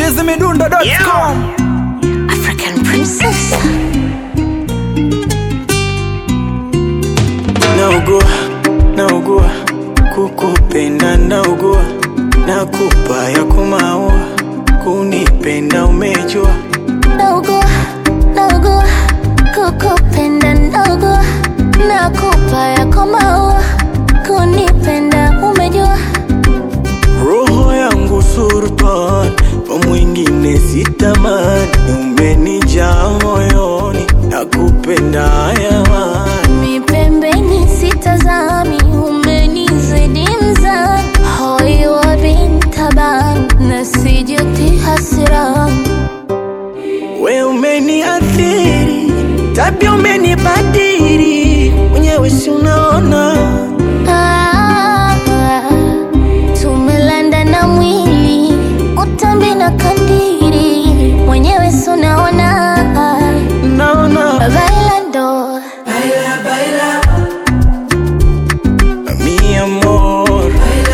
chizimidundo.com African princess. naugua naugua kukupenda naugua nakupa ya kumaua kunipenda umejua Naugua, naugua, kukupenda naugua, nakupa yako maua, kunipenda umejua. roho yangu sultan kwa mwingine sitamani umenijaa moyoni nakupenda yamani Mi pembeni sitazami, umenizidi mzani, hoi wa bintaban, na sijuti hasirani. we umeniathiri tabia umenibadiri mwenyewe si unaona Ah, tumelanda na mwili utambi na kandiri mwenyewe sunaona naona bailando mi amor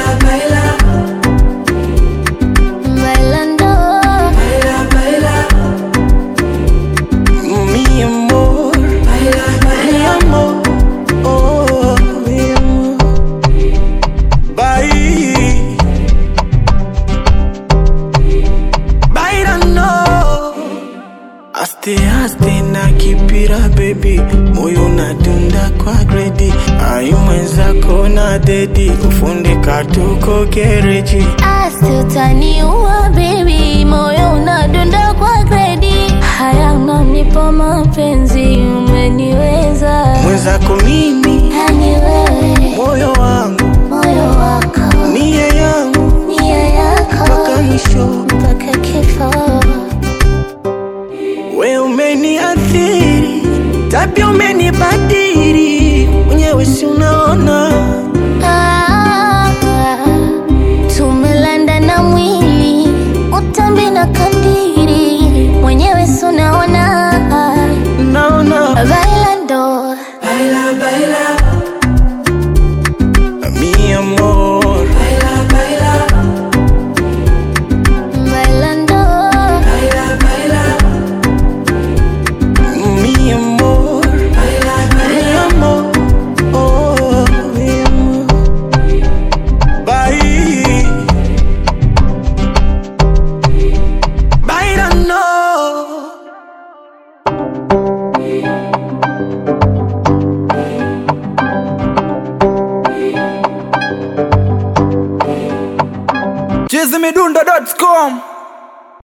bailando mi amor mi amor oh mi amor bye bailando aste aste na kipira baby moyo unadunda kwa gredi ayu mwenzako na dedi kufundika tuko gereji asitaniua bebi moyo unadunda kwa gredi haya unanipa mapenzi umeniweza mwenzako mimi yani wewe moyo wangu moyo wako nia yangu nia yako mpaka mwisho mpaka kifo we umeniathiri tabia umenibadiri mwenyewe si unaona Ah, tumelanda na mwili utambi na kandiri mwenyewe sunaona naona bailando mi amor bailando mi amor mi amor oh mi amor bye bailando chizimidundo.com